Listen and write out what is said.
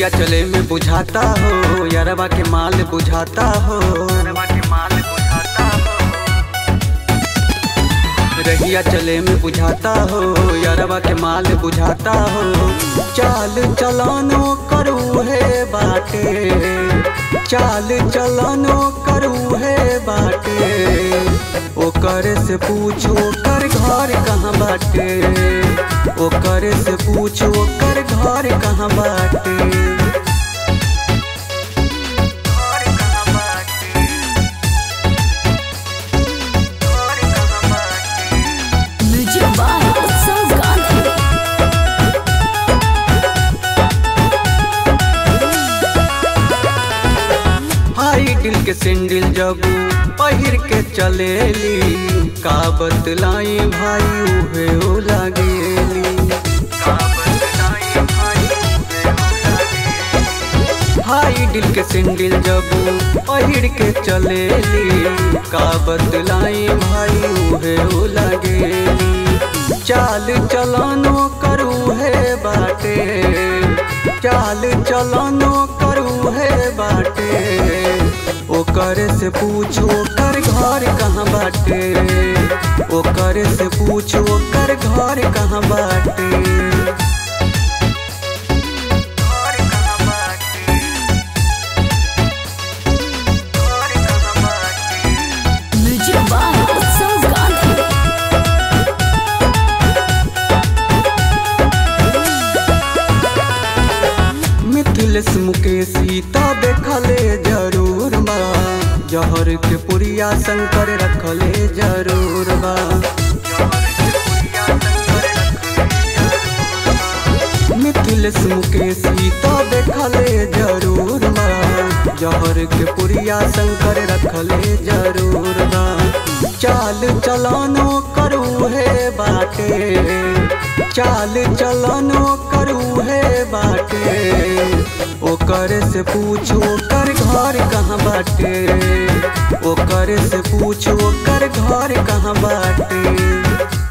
रहिया चले में बुझाता हो यारबा के माल बुझाता हो रहिया चले में बुझाता हो यारबा के माल बुझाता हो चाल चलानो करू है बाटे चाल चलानो करू है बाटे ओकर से पूछो कर घर कहाँ बाटे ओकर से पूछो कर घर कहाँ बाटे म्यूजिक बाय उत्सव गांधी हाई दिल के सिंडिल जब पहिर के चलेली का बतलाई भाई उहे ओ लागेली का बतलाई भाई उहे ओ लागेली। हाई दिल के सिंडिल जब पहिर के चलेली का बतलाई भाई उहे ओ लागेली चाल चलानो करू है बाटे चाल चलानो करू है बाटे ओकर से पूछो कर घर कहाँ बाटे ओकर से पूछो कर घर कहाँ बाटे घर कहाँ बाटे? घर कहाँ बाटे? म्यूजिक बाय उत्सव गांधी मिथिलेश मुकेश सीता देखले जरूर बा जहर के पुरिया शंकर रखले जरूर बा मिथिलेश मुकेश सीता देखले जरूर बा जहर के पुरिया शंकर रखले जरूर बा चाल चलानो करू है बाटे चाल चलानो करू है बाटे ओकर से पूछो कर घर कहाँ बाटे ओकर से पूछो कर घर कहाँ बाटे